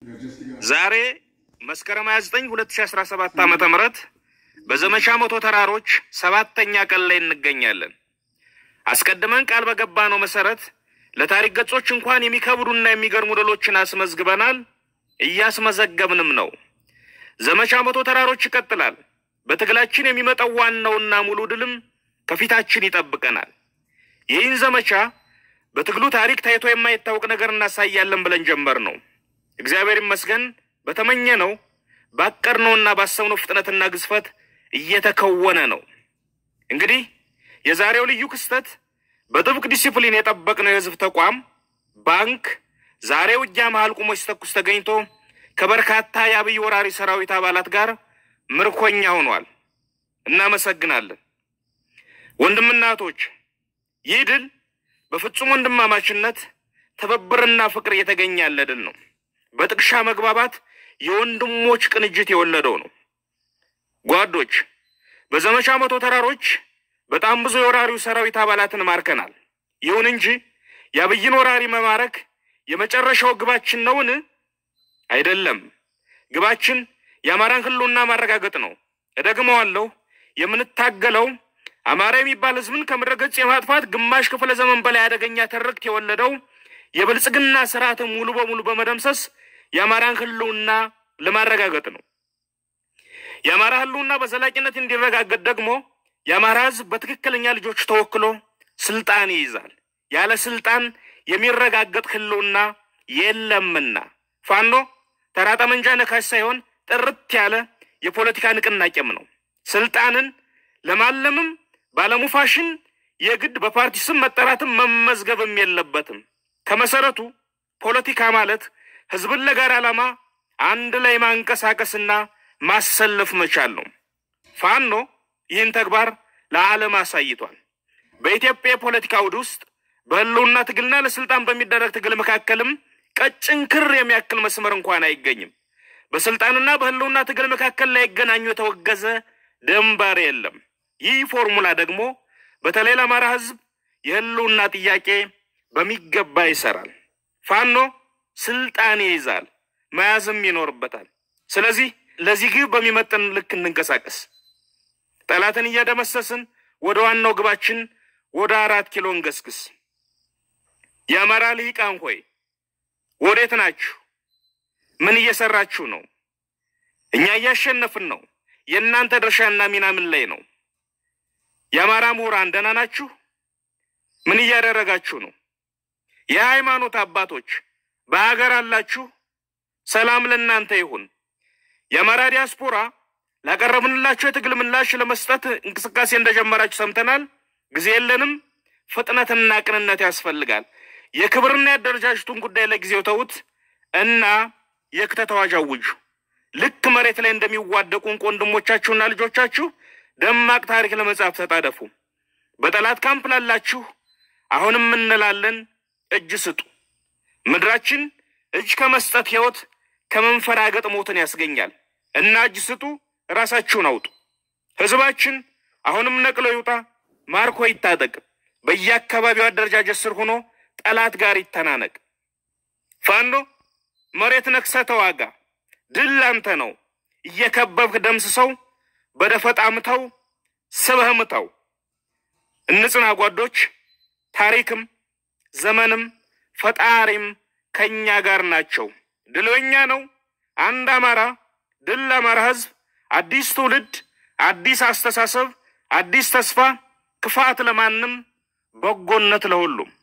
ዛሬ መስከረም 29 2017 ዓመተ ምህረት በዘመቻ መቶ ተራሮች ሰባተኛ ቀን ላይ እንገኛለን። አስቀድመን ቃል በገባነው መሰረት ለታሪክ ገጾች እንኳን የሚከብዱና የሚገርሙ ድሎችን አስመዝግበናል፣ እያስመዘገብንም ነው። ዘመቻ መቶ ተራሮች ይቀጥላል። በትግላችን የሚመጣው ዋናውና ሙሉ ድልም ከፊታችን ይጠብቀናል። ይህን ዘመቻ በትግሉ ታሪክ ታይቶ የማይታወቅ ነገር እናሳያለን ብለን ጀመር ነው። እግዚአብሔር ይመስገን በተመኘ ነው ባቀድነውና ባሰብነው ፍጥነትና ግዝፈት እየተከወነ ነው። እንግዲህ የዛሬው ልዩ ክስተት በጥብቅ ዲሲፕሊን የጠበቅነው የህዝብ ተቋም ባንክ ዛሬ ውጊያ መሃል ቁሞ ሲተኩስ ተገኝቶ ከበርካታ የአብይ ወራሪ ሰራዊት አባላት ጋር ምርኮኛ ሆኗል። እናመሰግናለን። ወንድምናቶች ይህ ድል በፍጹም ወንድማማችነት ትብብርና ፍቅር እየተገኘ ያለ ድል ነው። በጥቅሻ መግባባት የወንድሞች ቅንጅት የወለደው ነው። ጓዶች በዘመቻ መቶ ተራሮች በጣም ብዙ የወራሪው ሰራዊት አባላትን ማርከናል። ይሁን እንጂ የአብይን ወራሪ መማረክ የመጨረሻው ግባችን ነውን? አይደለም። ግባችን የአማራን ህልውና ማረጋገጥ ነው። እደግመዋለሁ። የምንታገለው አማራ የሚባል ህዝብን ከምድረ ገጽ የማጥፋት ግማሽ ክፍለ ዘመን በላይ አደገኛ ትርክት የወለደው የብልጽግና ስርዓትን ሙሉ በሙሉ በመደምሰስ የአማራን ህልውና ለማረጋገጥ ነው። የአማራ ህልውና በዘላቂነት እንዲረጋገጥ ደግሞ የአማራ ህዝብ በትክክለኛ ልጆች ተወክሎ ስልጣን ይይዛል። ያለ ስልጣን የሚረጋገጥ ህልውና የለምና ፋኖ ተራ ጠመንጃ ነካሽ ሳይሆን ጥርት ያለ የፖለቲካ ንቅናቄም ነው። ስልጣንን ለማለምም ባለሙ ፋሽን የግድ በፓርቲ ስም መጠራትም መመዝገብም የለበትም። ከመሰረቱ ፖለቲካ ማለት ህዝብን ለጋራ ዓላማ አንድ ላይ ማንቀሳቀስና ማሰለፍ መቻል ነው። ፋኖ ይህን ተግባር ለዓለም አሳይቷል። በኢትዮጵያ የፖለቲካ አውድ ውስጥ በህልውና ትግልና ለስልጣን በሚደረግ ትግል መካከልም ቀጭን ክር የሚያክል መስመር እንኳን አይገኝም። በስልጣንና በህልውና ትግል መካከል ላይገናኙ የተወገዘ ድንበር የለም። ይህ ፎርሙላ ደግሞ በተለይ ለአማራ ህዝብ የህልውና ጥያቄ በሚገባ ይሰራል። ፋኖ ስልጣን ይይዛል፣ መያዝም ይኖርበታል። ስለዚህ ለዚህ ግብ በሚመጥን ልክ እንንቀሳቀስ። ጠላትን እያደመሰስን ወደ ዋናው ግባችን ወደ አራት ኪሎ እንገስግስ። የአማራ ልሂቃን ሆይ ወዴት ናችሁ? ምን እየሰራችሁ ነው? እኛ እያሸነፍን ነው። የእናንተ ድርሻና ሚና ምን ላይ ነው? የአማራ ምሁራን ደህና ናችሁ? ምን እያደረጋችሁ ነው? የሃይማኖት አባቶች በሀገር አላችሁ? ሰላም ለእናንተ ይሁን። የአማራ ዲያስፖራ ላቀረብንላችሁ የትግል ምላሽ ለመስጠት እንቅስቃሴ እንደጀመራችሁ ሰምተናል። ጊዜ የለንም። ፍጥነትና ቅንነት ያስፈልጋል። የክብርና የአደረጃጀቱን ጉዳይ ለጊዜው ተዉት እና የክተት አዋጅ አውጁ። ልክ መሬት ላይ እንደሚዋደቁ እንቁ ወንድሞቻችሁና ልጆቻችሁ ደማቅ ታሪክ ለመጻፍ ተጣደፉ። በጠላት ካምፕ ላላችሁ አሁንም እንላለን፣ እጅ ስጡ። ምድራችን እጅ ከመስጠት ሕይወት ከመንፈራገጥ ሞትን ያስገኛል እና እጅ ስጡ፣ ራሳችሁን አውጡ። ህዝባችን አሁንም ነቅሎ ይውጣ፣ ማርኮ ይታጠቅ፣ በየአካባቢው አደረጃጀት ስር ሆኖ ጠላት ጋር ይተናነቅ። ፋኖ መሬት ነክሰ ተዋጋ፣ ድል ላንተ ነው። እየከበብክ ደምስሰው፣ በደፈጣ ምተው፣ ስበህ ምተው። እንጽና ጓዶች፣ ታሪክም ዘመንም ፈጣሪም ከእኛ ጋር ናቸው። ድል በኛ ነው። አንድ አማራ፣ ድል ለአማራ ህዝብ፣ አዲስ ትውልድ፣ አዲስ አስተሳሰብ፣ አዲስ ተስፋ፣ ክፋት ለማንም፣ በጎነት ለሁሉም